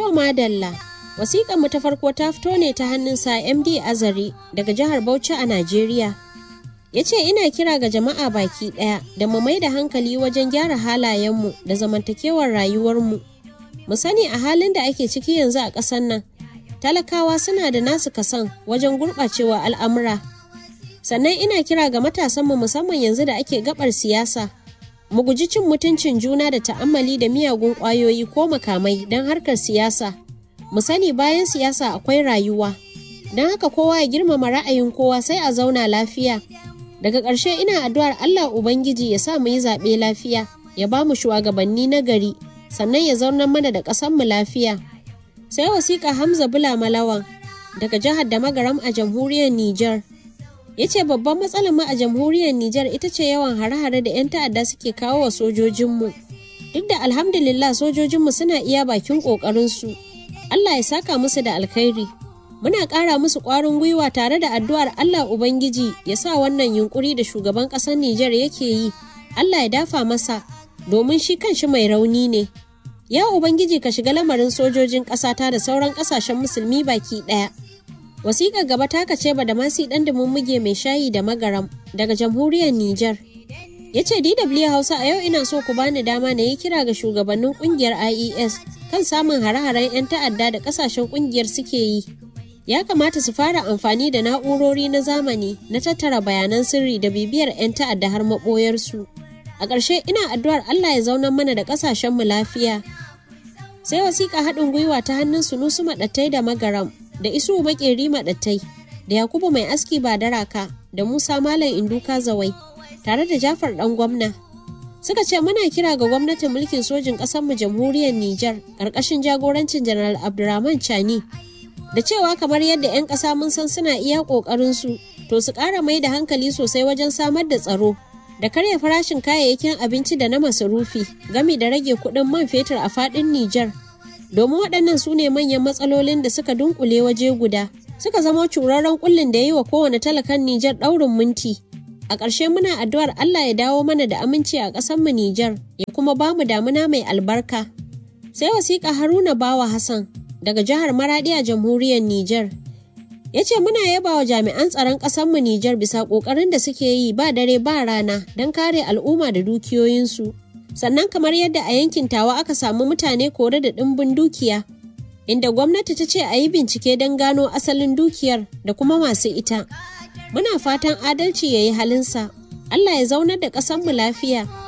To madalla, wasiƙar mu ta farko ta fito ne ta hannun sa MD Azari daga jihar Bauchi a Najeriya. Ya ce ina kira ga jama'a baki ɗaya da mu mai da hankali wajen gyara halayenmu da zamantakewar rayuwarmu. Mu sani a halin da ake ciki yanzu a ƙasar nan, talakawa suna da nasu kasan wajen gurɓacewa al'amura. Sannan ina kira ga matasanmu musamman yanzu da ake gabar siyasa. Mu guji cin mutuncin juna da ta'ammali da miyagun ƙwayoyi ko makamai don harkar siyasa. Mu sani bayan siyasa akwai rayuwa. Don haka kowa ya girmama ra'ayin kowa sai a zauna lafiya. Daga ƙarshe ina addu'ar Allah Ubangiji ya sa mu yi zaɓe lafiya, ya ba mu shugabanni na gari, sannan ya zaunar mana da ƙasanmu lafiya. Sai wasiƙa Hamza Bula Malawan daga jihar da magaram a jamhuriyar Nijar. ya ce babban matsalar mu a jamhuriyar Nijar ita ce yawan hare-hare da 'yan ta'adda suke kawo wa sojojinmu. Duk da alhamdulillah sojojinmu suna iya bakin ƙoƙarinsu. Allah ya saka musu da alkhairi. Muna ƙara musu ƙwarin gwiwa tare da addu'ar Allah Ubangiji ya sa wannan yunƙuri da shugaban ƙasar Nijar yake yi. Allah ya dafa masa domin shi kanshi mai rauni ne. Ya Ubangiji ka shiga lamarin sojojin ƙasata da sauran ƙasashen musulmi baki ɗaya. Wasiƙar gaba ta kace ba da masi ɗan muge mai shayi da magaram daga jamhuriyar Nijar. Ya ce DW Hausa a yau ina so ku bani dama na yi kira ga shugabannin ƙungiyar IES kan samun hare-haren 'yan ta'adda da ƙasashen ƙungiyar suke yi. Ya kamata su fara amfani da na'urori na zamani na tattara bayanan sirri da bibiyar 'yan ta'adda har maɓoyarsu. A ƙarshe ina addu'ar Allah ya zaunar mana da ƙasashenmu lafiya. Sai wasiƙa haɗin gwiwa ta hannun sunusu maɗattai da magaram da isu makeri maɗattai da yakubu mai aski ba daraka da musa malam induka zawai tare da jafar ɗan gwamna suka ce muna kira ga gwamnatin mulkin sojin ƙasarmu jamhuriyar niger ƙarƙashin jagorancin janar abdurrahman chani da cewa kamar yadda 'yan ƙasa mun san suna iya ƙoƙarinsu to su ƙara mai da hankali sosai wajen samar da tsaro da karya farashin kayayyakin abinci da na masarufi gami da rage kuɗin man fetur a faɗin niger domin waɗannan su ne manyan matsalolin da suka dunkule waje guda suka zama curarren kullin da ya yi wa kowane talakan Nijar ɗaurin minti. A ƙarshe muna addu'ar Allah ya dawo mana da aminci a ƙasarmu Nijar ya kuma ba mu damuna mai albarka. Sai wasiƙa Haruna Bawa Hassan daga jihar Maraɗi a jamhuriyar Nijar. Ya ce muna yaba wa jami'an tsaron ƙasarmu Nijar bisa ƙoƙarin da suke yi ba dare ba rana don kare al'umma da dukiyoyinsu. sannan kamar yadda a yankin tawa aka samu mutane kore da ɗimbin dukiya inda gwamnati ta ce a yi bincike don gano asalin dukiyar da kuma masu ita muna fatan adalci ya yi halinsa allah ya zaunar da ƙasanmu lafiya